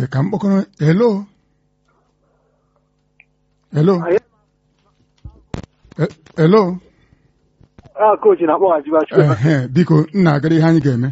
ee ka m kpọkọrọ hello hello Eh, hello a kochi na-akpọghachi bachi ehe biko nna agara ihe anyị ga-eme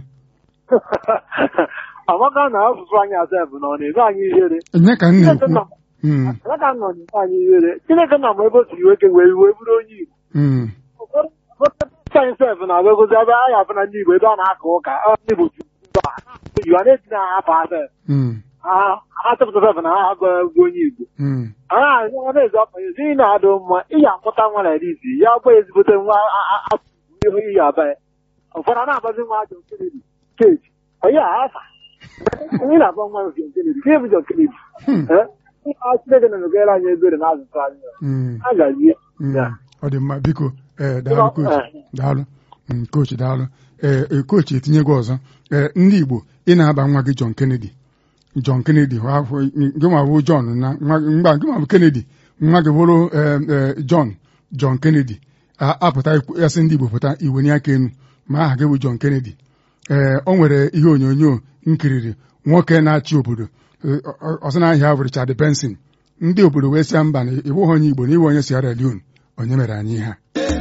amaka na asụsụ anyị asef na ọ na-eme anyị ihere nye ka m Chineke nna na-ekwu m Mm, amaka nọ na-eme anyị ihere Chineke nna m ebe o siri weke wee wee bụrụ onye Igbo mm, anyị sef na-agụgozi ebe anyị afụ na ndị Igbo ebe a na-aka ụka ọ, ndị Igbo ju a na-eji na ahapụ asef mm, ha chọpụta sef na ha bụ onye Igbo mm. a na-ezi ọkpa ezi ị na-adụ mma ị ga-amụta nwa na isi ya gba ezigbote nwa ihu iyi aba ya ụfọdụ a na-agbazi nwa John Kennedy keji onye a afa onye na-agba nwa John Kennedy ka bụ John Kennedy Hmm. Eh? a Chineke na-emegara anyị ebere na azụtụ anyị Mm, a gazie mm. Ya. ọ dị mma biko ee daalụ kochi Eh. daalụ Mm, kochi daalụ ee e, kochi etinyego ọzọ ee ndị Igbo ị na-aba nwa gị John Kennedy John Kennedy hụ afọ- gị nwa bụ John na nwa gị- mgba gị nwa bụ Kennedy nwa gị bụrụ ee, ee, John John Kennedy A- apụta ikwu- asị ndị Igbo pụta iwenye aka enu ma aha gị bụ John Kennedy ee o nwere ihe onyonyo nkiriri nwoke na-achị obodo Ee, ọ- ọ- ọsọ na-ahịa bụ Richard Benson ndị obodo wee sịa mba na ịbụghị onye Igbo na iwe onye Sierra Leone onye mere anyị ihe a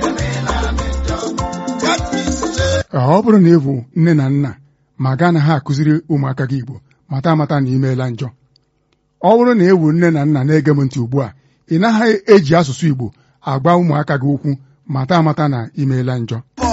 Ee, ọ bụrụ na ị bụ nne na nna ma gaa na ha akụziri ụmụaka gị Igbo mata amata na imeela njọ ọ bụrụ na ị bụ nne na nna na-ege m ntị ugbu a ị naghị eji asụsụ Igbo agwa ụmụaka gị okwu mata amata na imeela njọ